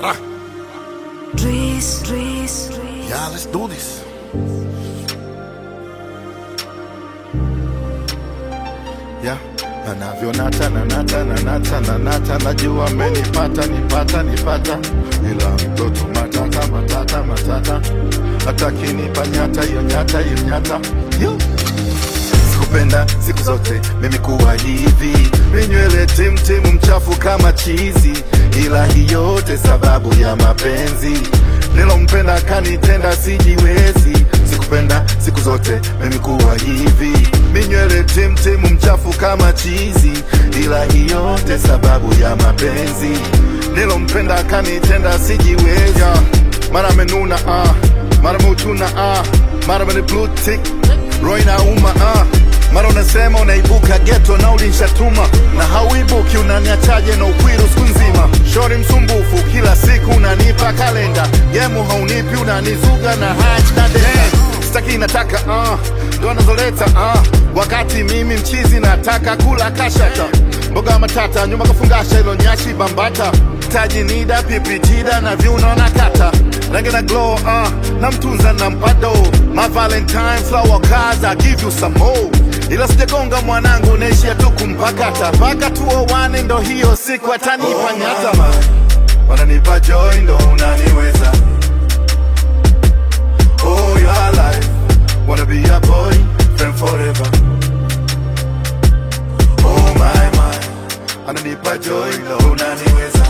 Dries, Dries, Dries. Yeah, let's do this. Yeah. Anavyonata na nata na nata na nata najua amenipata nipata nipata ila mtoto matata matata matata atakinipa nyata hiyo nyata hiyo nyata Yo. sikupenda siku zote mimi kuwa hivi minywele timtimu mchafu kama chizi ila hiyo yote sababu ya mapenzi nilompenda kanitenda sijiwezi sikupenda siku zote mimi kuwa hivi minywele timtimu mchafu kama chizi ila hiyo yote sababu ya mapenzi nilompenda kanitenda sijiwezi yeah. mara amenuna ah. mara meuchuna ah. mara mene blue tick roho inauma ah. mara unasema unaibuka geto na ulinshatuma na hauibuki unaniachaje na ukwiru siku nzima shori msumbufu kila siku unanipa kalenda gemu haunipi unanizuga na hach na denda sitaki nataka uh, ndo anazoleta uh, wakati mimi mchizi nataka kula kashata mboga matata nyuma kafungasha ilo nyashi bambata taji nida pipitida na viuno na kata rangi na glow uh, na mtunza na mpado my valentine flower cars I give you some more ila sijagonga mwanangu naishia tu kumpakata mpaka tuowane ndo hiyo siku atanipa nyata wananipa joy ndo unaniweza Oh, your life. Wanna be a boy, friend forever. Oh, my, my. Ananipa joy, ndo unaniweza.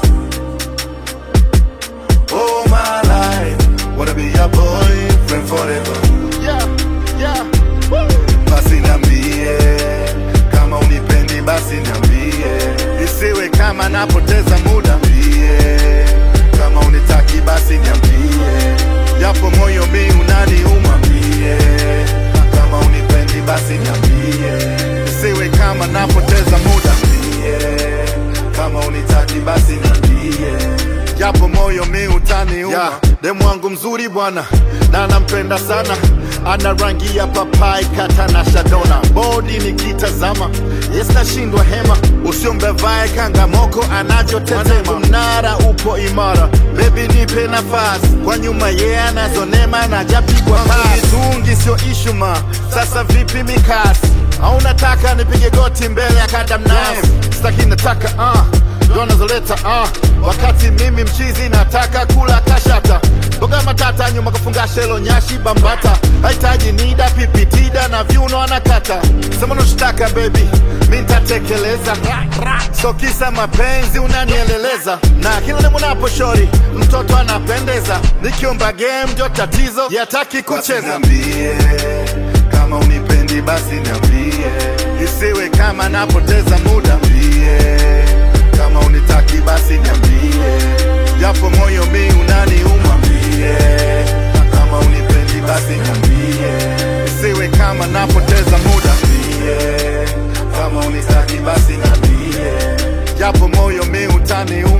Oh, my life. Wanna be a boy, friend forever. Yeah, yeah. Woo. Basi niambie, kama unipendi basi niambie. Isiwe kama napoteza muda. Niambie, kama unitaki basi niambie japo moyo mi unaniuma mie kama unipendi basi niambie siwe kama napoteza muda mie kama unitaki basi niambie japo moyo mi utaniuma yeah. demu wangu mzuri bwana na nampenda sana ana rangi ya papai kata na shadona bodi nikitazama yes nashindwa hema usiombevae kangamoko anachotetema mnara upo imara bebi nipe nafasi kwa nyuma ye yeah, anazonema na japigwa tungi sio ishuma sasa vipi mikasi au nataka nipige goti mbele ya kadamnasi staki nataka uh, ndo anazoleta uh, wakati mimi mchizi nataka kula kashata mboga matata nyuma kafungasha ilo nyashi bambata hahitaji nida pipitida na viuno anakata sema unachotaka bebi mi ntatekeleza so kisa mapenzi unanieleleza na kila nimunapo shori mtoto anapendeza nikiomba game ndio tatizo yataki kucheza niambie kama unipendi basi niambie isiwe kama napoteza muda mbie kama unitaki basi niambie japo moyo mi unaniuma mbie kama unipendi basi niambie isiwe kama napoteza muda mbie kama unitaki basi niambie japo moyo mi utaniuma